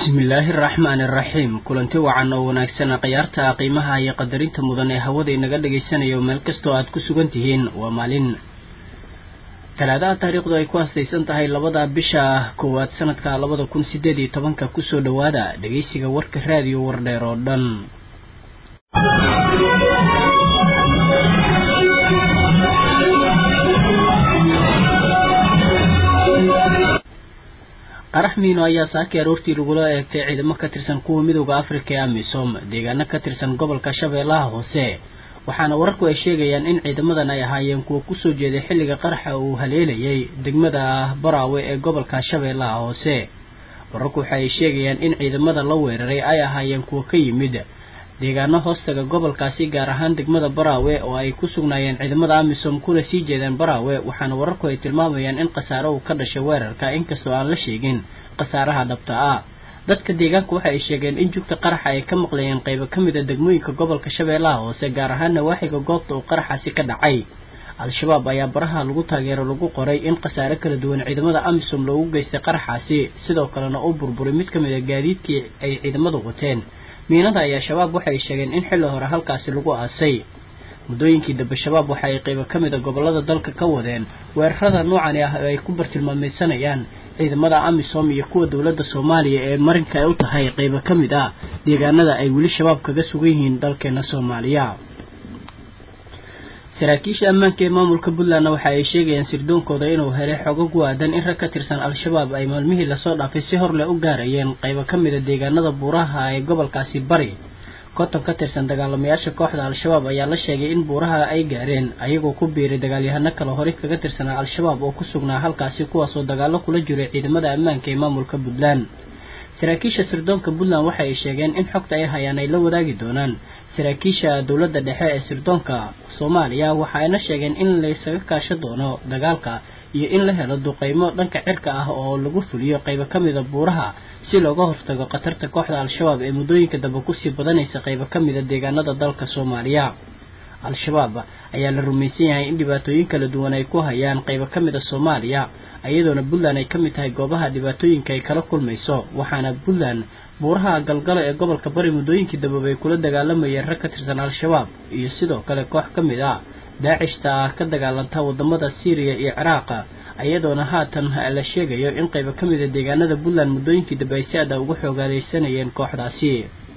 bismillaahi araxmaani araxiim kulanti wacan oo wanaagsana khiyaarta qiimaha iyo qadarinta mudan ee hawada inaga dhagaysanayo meel kastoo aad ku sugan tihiin waa maalin talaadaha taariikhdu ay ku hastaysan tahay labada bisha koowaad sanadka labada kun sideed iyo tobanka kusoo dhowaada dhegeysiga warka raadiyo wardheer oo dhan qarax miino ayaa saakii aroortii lagula eegtay ciidamo ka tirsan kuwa midooda afrika ee amisom deegaano ka tirsan gobolka shabeellaha hoose waxaana wararku ay sheegayaan in ciidamadan ay ahaayeen kuwa kusoo jeeday xilliga qaraxa uu haleelayay degmada baraawe ee gobolka shabeellaha hoose wararku waxa ay sheegayaan in ciidamada la weeraray ay ahaayeen kuwa ka yimid deegaano hoostaga gobolkaasi gaar ahaan degmada baraawe oo ay ku sugnaayeen ciidamada amisom kuna sii jeedeen baraawe waxaana wararku ay tilmaamayaan in khasaare uu ka dhashay weerarka inkastoo aan la sheegin khasaaraha dhabta ah dadka deegaanka waxa ay sheegeen in jugta qaraxa ay ka maqlayeen qaybo ka mid a degmooyinka gobolka shabeellaha hoose gaar ahaan nawaaxiga goobta uu qaraxaasi ka dhacay al-shabaab ayaa baraha lagu taageero lagu qoray in khasaare kala duwan ciidamada amisom loogu geystay qaraxaasi sidoo kalena uu burburay mid ka mid a gaadiidkii ay ciidamadu wateen miinada ayaa shabaab waxay sheegeen in xilli hore halkaasi lagu aasay muddooyinkii dambe shabaab waxa ay qaybo ka mid a gobolada dalka ka wadeen weerarada noocani ah oo ay ku bartilmaameysanayaan ciidamada amisom iyo kuwa dowladda soomaaliya ee marinka ay u tahay qaybo ka mid ah deegaanada ay weli shabaab kaga sugan yihiin dalkeena soomaaliya saraakiisha ammaanka ee maamulka puntlandna waxa ay sheegayaan sirdoonkooda inuu helay xogo ku aadan in rag ka tirsan al-shabaab ay maalmihii lasoo dhaafay si hor leh u gaarayeen qaybo ka mid a deegaanada buuraha ee gobolkaasi bari konton ka tirsan dagaalamayaasha kooxda al-shabaab ayaa la sheegay in buuraha ay gaareen ayagoo ku biiray dagaalyahano kale horey kaga tirsanaa al-shabaab oo ku sugnaa halkaasi kuwaasoo dagaallo kula jiray ciidamada ammaanka ee maamulka puntland saraakiisha sirdoonka puntland waxa ay sheegeen in xogta ay hayaan ay la wadaagi doonaan saraakiisha dowladda dhexe ee sirdoonka soomaaliya waxa ayna sheegeen in laysaga kaasho doono dagaalka iyo in la helo duqeymo dhanka cirka ah oo lagu fuliyo qaybo ka mid a buuraha si looga hortago khatarta kooxda al-shabaab ee muddooyinka dambe kusii badanaysa qaybo ka mid a deegaanada dalka soomaaliya al-shabaab ayaa la rumaysan yahay in dhibaatooyin kala duwan ay ku hayaan qaybo ka mid a soomaaliya iyadoona puntland ay ka mid tahay goobaha dhibaatooyinka ay kala kulmayso waxaana puntland buuraha galgalo ee gobolka bari muddooyinkii dambe ay kula dagaalamayeen rag ka tirsan al-shabaab iyo sidoo kale koox ka mid ah daacishta ka dagaalanta wadamada syriya iyo ciraaqa iyadoona haatan la sheegayo in qaybo ka mid a deegaanada puntland muddooyinkii dambe ay si aada ugu xoogaaleysanayeen kooxdaasi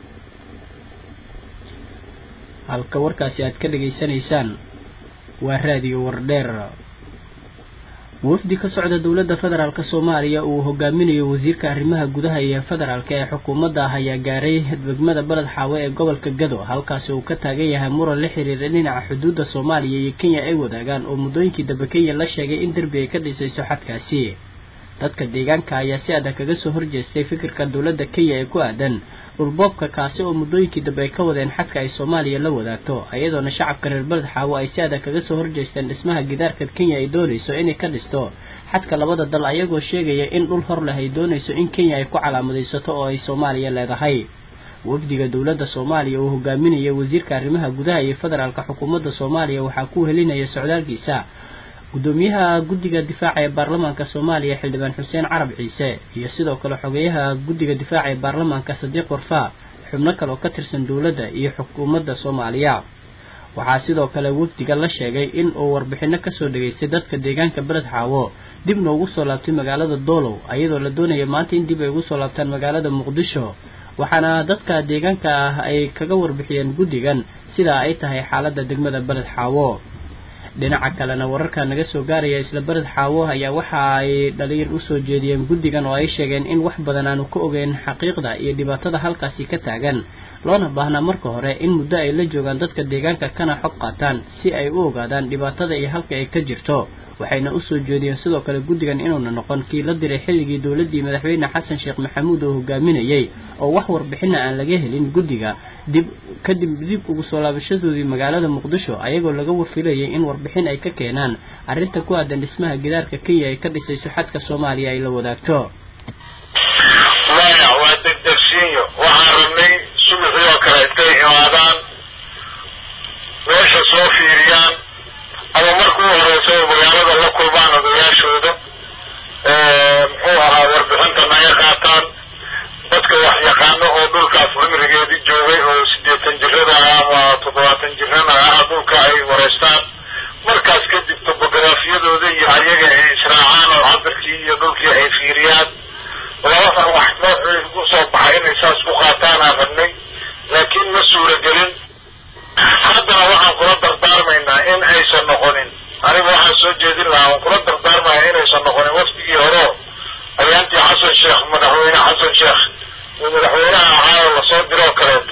halka warkaasi aad ka dhageysanaysaan waa raadiyo wardheer wafdi ka socda dowladda federaalk soomaaliya uu hogaaminayo wasiirka arrimaha gudaha iyo federaalk ee xukuumadda ah ayaa gaaray degmada beled xaawe ee gobolka gado halkaasi uu ka taagan yahay muran la xiriira dhinaca xuduudda soomaaliya iyo kenya ay wadaagaan oo muddooyinkii dambe kenya la sheegay in derbi ay ka dhisayso xadkaasi dadka deegaanka ayaa si adag kaga soo horjeestay fikirka dowladda kenya ee ku aadan dhulboobka kaasi oo muddooyinkii dambe ay ka wadeen xadka ay soomaaliya la wadaagto iyadoona shacabka reer beled xaawo ay si adag kaga soo horjeesteen dhismaha gidaarka kenya ay doonayso inay ka dhisto xadka labada dal ayagoo sheegaya in dhul hor leh ay doonayso in kenya ay ku calaamadaysato oo ay soomaaliya leedahay wafdiga dowladda soomaaliya uu hogaaminaya wasiirka arrimaha gudaha iyo federaalka xukuumadda soomaaliya waxaa ku helinaya socdaalkiisa gudoomiyaha guddiga difaaca ee baarlamaanka soomaaliya xildhibaan xuseen carab ciise iyo sidoo kale xogeyaha guddiga difaaca ee baarlamaanka sadiiq warfaa xubno kale oo ka tirsan dowladda iyo xukuumadda soomaaliya waxaa sidoo kale wafdiga la sheegay in uu warbixino kasoo dhageystay dadka deegaanka beled xaawo dibna ugu soo laabtay magaalada doolow iyadoo la doonaya maanta in dib ay ugu soo laabtaan magaalada muqdisho waxaana dadka deegaanka ah ay kaga warbixiyeen guddigan sidaa ay tahay xaaladda degmada beled xaawo dhinaca kalena wararka naga soo gaaraya isla beled xaawo ayaa waxa ay dhaliir usoo jeediyeen guddigan oo ay sheegeen in wax badan aanu ka ogeyn xaqiiqda iyo dhibaatada halkaasi ka taagan loona baahnaa marka hore in muddo ay la joogaan dadka deegaanka kana xog qaataan si ay u ogaadaan dhibaatada iyo halka ay ka jirto waxayna usoo jeediyeen sidoo kale guddigan inuuna noqon kii la diray xilligii dowladdii madaxweyne xasan sheekh maxamuud oo hogaaminayay oo wax warbixina aan laga helin guddiga dib kadib dib ugu soo laabashadoodii magaalada muqdisho ayagoo laga wafilayay in warbixin ay ka keenaan arrinta ku aadan dhismaha gidaarka kenya ay ka dhisayso xadka soomaaliya ay la wadaagto maya waa degdegsiinyo waxaan rabnay subaxii oo kale intay imaadaan meesha soo fiiriyaan ama marka u horeysa magaalada la kulmaan odayaashooda muxuu ahaa warbixinta naga qaataan dadka saas ku qaataan aan rabnay laakiin ma suuragelin haddana waxaan kula dardaarmaynaa in aysan noqonin aniga waxaan soo jeedin lahaa aan kula dardaarmaya inaysan noqonin waftigii horeo ayaantii xasan sheekh madaxweyne xasan sheekh uu madaxweynaha ahaa oo lasoo diroo kaleeto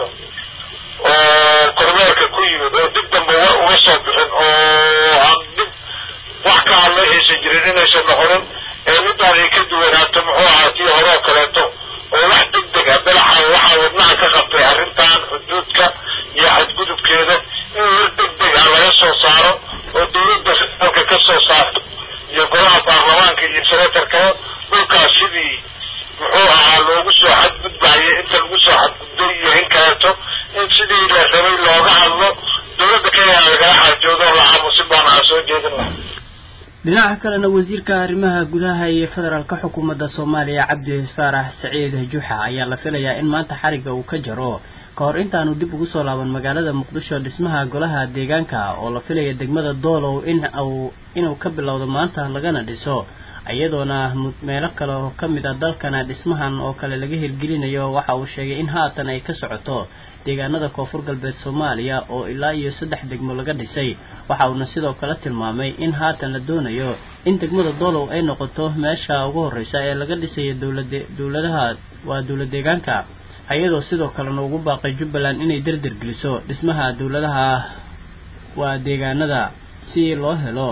oo kormeerka ku yimid oo dib dambe war uga soo bixin oo aan dib wax ka hadla aysan jirin inaysan noqonin ee midaan ay ka duwanaato muxuu ahaa tii hore oo kaleeto oo wax deg deg ah dalaxa waxaa wadnaha ka qabtay arrintan xuduudka iyo xadgudubkeeda in war deg deg ah laga soo saaro oo dawladda federaalka ka soo saarto iyo golaha baarlamaanka iyo senatarkaba dhulkaas sidii muxuu ahaa loogu soo xadgudbayo inta lagu soo xadgudbay iyo in kaleeto in sidii la rabay looga hadlo dawladda kenya lagala xaajoodo la aamusin baana aan soo jeedin laha dhinaca kalena wasiirka arrimaha gudaha iyo federaalka xukuumadda soomaaliya cabdi faarax saciid juxa ayaa la filayaa in maanta xarigga uu ka jaro ka hor intaanu dib ugu soo laaban magaalada muqdisho dhismaha golaha deegaanka oo la filaya degmada doolow in uu inuu ka bilowdo maanta lagana dhiso iyadoona meelo kale oo ka mid a dalkana dhismahan oo kale laga hirgelinayo waxa uu sheegay in haatan ay ka socoto deegaanada koonfur galbeed soomaaliya oo ilaa iyo saddex degmo laga dhisay waxa uuna sidoo kale tilmaamay in haatan la doonayo in degmada doolow ay noqoto meesha ugu horreysa ee laga dhisayo dowlade dowladaha waa dowlad deegaanka iyadoo sidoo kalena ugu baaqay jubbaland inay derder geliso dhismaha dowladaha waa deegaanada si loo helo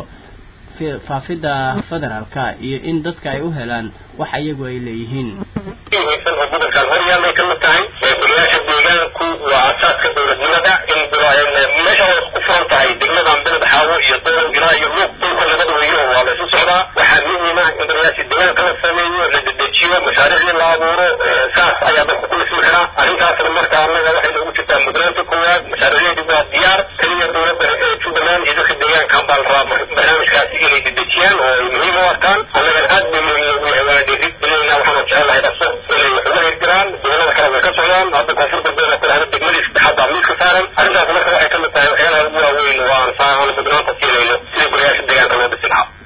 faafidda federaalka iyo in dadka ay u helaan wax iyagu ay leeyihiin muhiimsan oo gobolkan horyaallay ka mid tahay golayaasha deegaanku waa asaaska dowladnimada in meesha way ku furan tahay degmadan beled xaawo iyo doolow ilaa iyo luuq dhulka laga dhaweeyo waa laysu socdaa waxaa muhiim ah in golayaasha deegaanka la sameeyo la dedejiyo mashaariicdii la abuuro saas ayaa dalka ku lismi xiraa arrintaasna marka annaga waxay noogu jirtaa mudnaanta koowaad mashaariicdeedu waa diyaar keliya dowladda jubbaland iyo dadka deegaankan baa la rabaa barnaamijkaasi inay dedejiyaan oo ay muhiim u arkaan annagan aad bay muhiim noogu yahay waana dhiirigelinayna waxaanu jecelahay dhaqso inay wax uga hirdiraan dowlada kale way ka socdaan hadda koonfur galbeed oo kale degmadii saddexaad baa miiska saaran arrintaas marka waxay ka mid tahay waxyaalaha ugu waaweyn oo aan aan mudnaanta siinayno sidii golayaasha deegaanka loo dhisi lahaa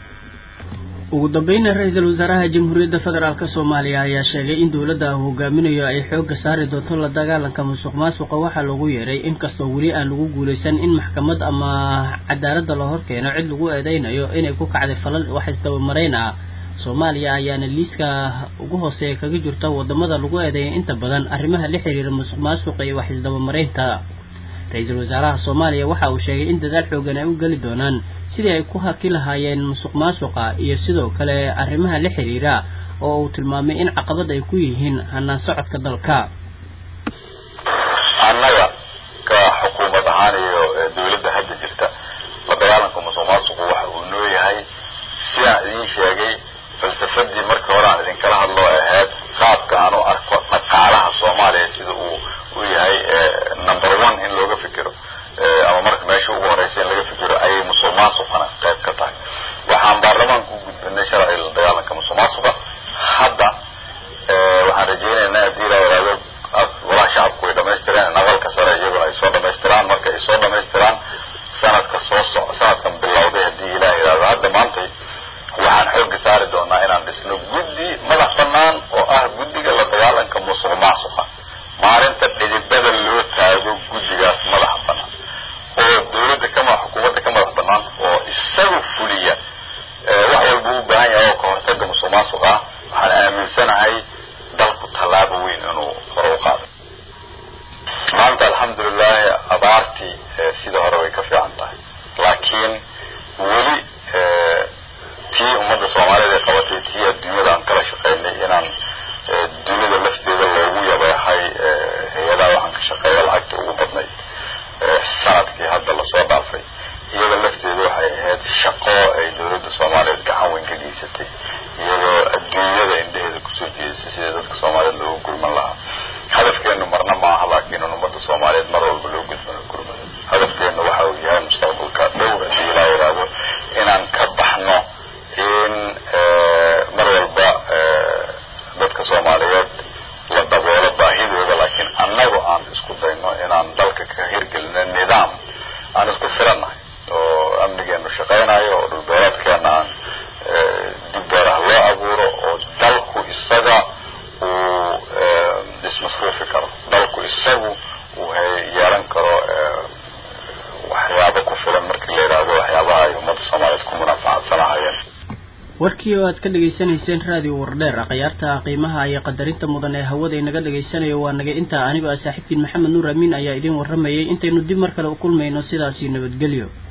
ugu dambeyna ra-iisul wasaaraha jamhuuriyadda federaalk soomaaliya ayaa sheegay in dowladda uu hogaaminayo ay xoogga saari doonto la dagaalanka musuq maasuqa waxaa loogu yeeray inkastoo weli aan lagu guulaysan in maxkamad ama cadaaladda la horkeeno cid lagu eedeynayo inay ku kacday falal wax isdabamarayn ah soomaaliya ayaana liiska ugu hooseeya kaga jirta wadamada lagu eedeeya inta badan arrimaha la xiriira musuq maasuqa iyo wax isdabamaraynta ra-iisul wasaaraha soomaaliya waxa uu sheegay in dadaal xoogan ay u geli doonaan sidii ay ku haki lahaayeen musuq maasuqa iyo sidoo kale arrimaha la xiriira oo uu tilmaamay in caqabad ay ku yihiin hanaan socodka dalka annaga ka xukuumad ahaan iyo dawladda hadda jirta la dagaalanka musuq maasuqu waxa uu noo yahay sidaan idiin sheegay falsafadii markii hore aan idinkala hadlo ahayd qaabka aan u arko dhaqaalaha soomaaliya sida uu u yahay number one in looga fikiro ama marka meesha ugu horeysa in laga fikiro ayay musuq maasuqana qayb ka tahay waxaan baarlamaanka u gudbinay sharciga la dagaalanka musuq maasuqa hadda waxaan rajaynaynaa haddii la yidhahdo golaha shacabku way dhamaystireen naqalka sare iyaguna ay soo dhamaystiraan marka ay soo dhamaystiraan sanadka soo so sanadkan bilowday haddii ilaah yidhahdo hadda maantay waxaan xooga saari doonaa inaan dhisno guddi madax banaan warkii oo aad ka dhegaysanayseen raadiyo wardheer akhyaarta qiimaha iyo qadarinta mudan ee hawada inaga dhegaysanayo waa naga intaa anigoo ah saaxiibkiin maxamed nuur amiin ayaa idiin warramayay intaynu dib mar kale u kulmayno sidaasii nabadgelyo